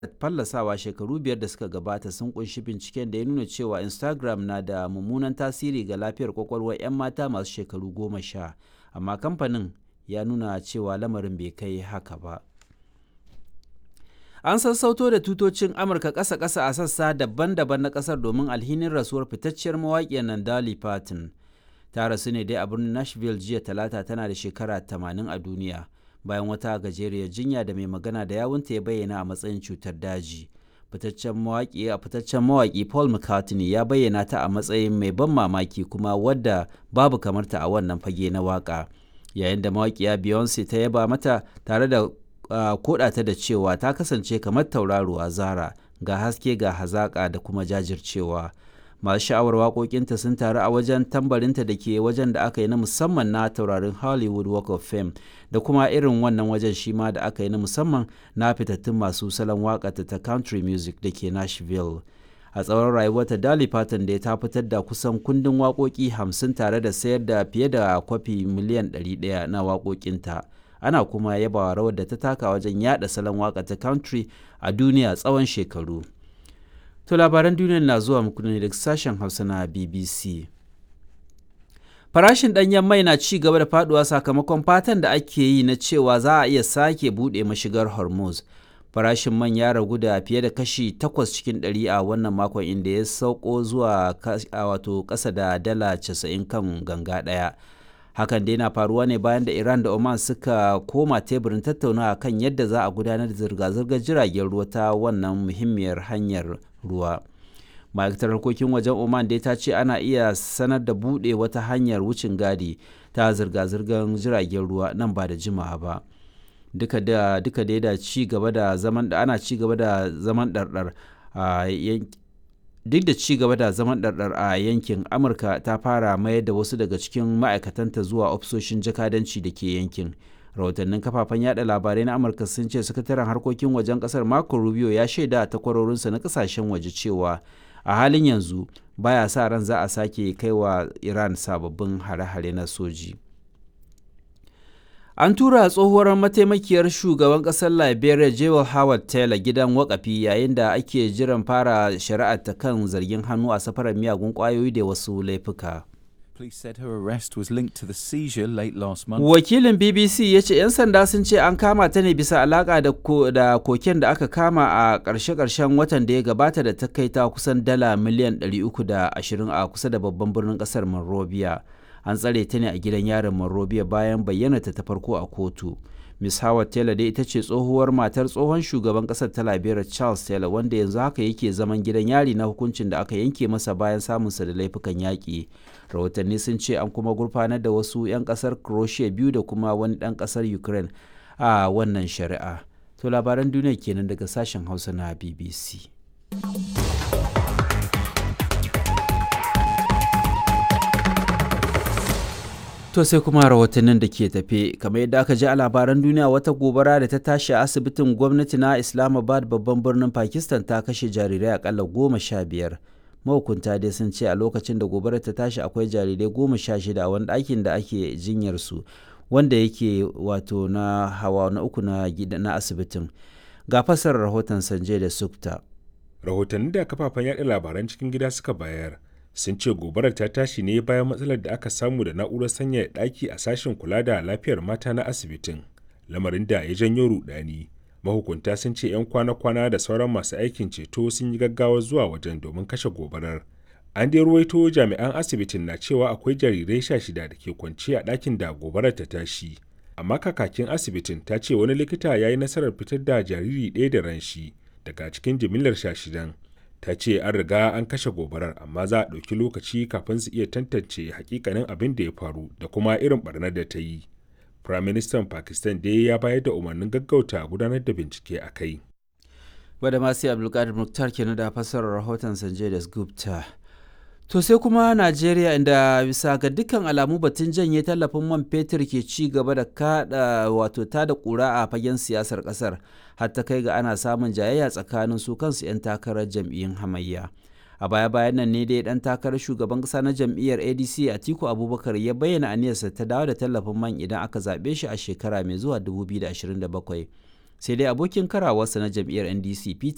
fallasawa shekaru biyar da suka gabata sun kunshi binciken da ya nuna cewa instagram na da mummunan tasiri ga lafiyar kwakwalwar 'yan mata masu shekaru goma sha amma kamfanin ya nuna cewa lamarin bai kai haka ba an sassauto da tutocin amurka ƙasa-ƙasa a sassa daban-daban na ƙasar domin alhinin rasuwar fitacciyar mawaƙiyar nan Dolly Parton ta rasu ne dai a birnin Nashville jiya talata tana da shekara 80 a duniya bayan wata gajeriyar jinya da mai magana da yawunta ya bayyana a matsayin cutar daji fitaccen mawaƙi a fitaccen mawaƙi Paul McCartney ya bayyana ta a matsayin mai ban mamaki kuma wadda babu kamarta a wannan fage na waƙa yayin da mawaƙiya Beyonce ta yaba mata tare da Uh, ta da cewa ta kasance kamar tauraruwa zara ga haske ga hazaƙa da kuma jajircewa masu sha'awar waƙoƙinta sun taru a wajen tambarinta da ke wajen da aka yi na musamman na taurarin hollywood walk of fame da kuma irin wannan wajen shi ma da aka yi na musamman na fitattun masu salon waƙata ta country music da ke nashville a tsawon rayuwarta Dolly Parton da ta fitar da kusan kundin waƙoƙi hamsin tare da sayar da fiye da kwafi miliyan 100 na waƙoƙinta. ana kuma yabawa rawar da ta taka wajen yada salon waka ta country a duniya tsawon shekaru. To labaran duniya na zuwa muku ne daga sashen Hausa na BBC. Farashin ɗanyen mai na ci gaba da faduwa sakamakon fatan da ake yi na cewa za a iya sake buɗe mashigar Hormuz. Farashin man ya ragu da fiye da kashi 8 cikin 100 a wannan makon inda ya sauko zuwa wato ƙasa da dala 90 kan ganga ɗaya. hakan dai na faruwa ne bayan da iran da oman suka koma teburin tattaunawa kan yadda za a gudanar da zirga-zirgar jiragen ruwa ta wannan muhimmiyar hanyar ruwa ma'aikatar harkokin wajen oman dai ta ce ana iya sanar da buɗe wata hanyar wucin gadi ta zirga-zirgar jiragen ruwa nan ba da jimawa ba duka da duka dai da ci gaba da zaman da ana ci gaba da zaman ɗarɗar a duk da ci gaba da zaman ɗarɗar a yankin amurka ta fara mayar da wasu daga cikin ma'aikatanta zuwa ofisoshin jakadanci da ke yankin rahotannin kafafen yada labarai na amurka sun ce sakataren harkokin wajen kasar marco rubio ya shaida a takwarorinsa na kasashen waje cewa a halin yanzu baya sa ran za a sake kai wa iran sababbin hare-hare na soji An tura tsohuwar mataimakiyar shugaban ƙasar Liberia Jewel Howard Taylor gidan wakafi yayin da ake jiran fara shari'ar ta kan zargin hannu a safarar miyagun ƙwayoyi da wasu laifuka. Wakilin BBC ya ce 'yan sanda sun ce an kama ta ne bisa alaƙa da koken da aka kama a ƙarshe-ƙarshen watan da ya gabata da ta kai ta kusan dala miliyan 320 a kusa da babban birnin ƙasar Monrovia. an tsare ta ne a gidan yarin Monrovia bayan bayyanata ta farko a kotu. Miss Howard Taylor dai ita ce tsohuwar matar tsohon shugaban kasar ta Liberia Charles Taylor wanda yanzu haka yake zaman gidan yari na hukuncin da aka yanke masa bayan samunsa da laifukan yaƙi. Rahotanni sun ce an kuma gurfanar da wasu 'yan ƙasar Croatia biyu da kuma wani ɗan ƙasar Ukraine a wannan shari'a. To labaran duniya kenan daga sashen Hausa na BBC. To sai kuma rahotannin da ke tafe kamar yadda aka ji a labaran duniya wata gobara da ta tashi a asibitin gwamnati na Islamabad babban birnin Pakistan ta kashe jarirai akalla goma sha biyar. Mahukunta dai sun ce a lokacin da gobarar ta tashi akwai jarirai goma sha shida a wani ɗakin da ake jinyar su wanda yake wato na hawa na uku na na asibitin. Ga fasarar rahoton Sanjay da Sukta. Rahotanni da kafafen yaɗa labaran cikin gida suka bayar sun ce gobarar ta tashi ne bayan matsalar da aka samu da na'urar sanyaya ɗaki a sashen kula da lafiyar mata na asibitin lamarin da ya janyo rudani mahukunta sun ce 'yan kwana-kwana da sauran masu aikin ceto sun yi gaggawa zuwa wajen domin kashe gobarar an dai ruwaito jami'an asibitin na cewa akwai jarirai sha shida da ke kwance a ɗakin da gobarar ta tashi amma kakakin asibitin ta ce wani likita ya yi nasarar fitar da jariri ɗaya da ran shi daga cikin jimillar sha shidan ta ce an riga an kashe gobarar amma za a ɗauki lokaci kafin su iya tantance hakikanin abin da ya faru da kuma irin barnar da ta yi firaministan pakistan dai ya bayar da umarnin gaggauta gudanar da bincike a kai wadda masu abdulkadir muktar kenan da fassarar rahoton sanjay da gupta to sai kuma najeriya inda bisa ga dukkan alamu batun janye tallafin man fetur ke ci gaba da kada wato ta da kura a fagen siyasar kasar har ta kai ga ana samun jayayya tsakanin su kansu 'yan takarar jam'iyyun hamayya a baya bayan nan ne dai dan takarar shugaban kasa na jam'iyyar adc atiku abubakar ya bayyana aniyarsa ta dawo da tallafin man idan aka zaɓe shi a shekara mai zuwa 2027 sai dai abokin karawarsa na jam'iyyar ndc peter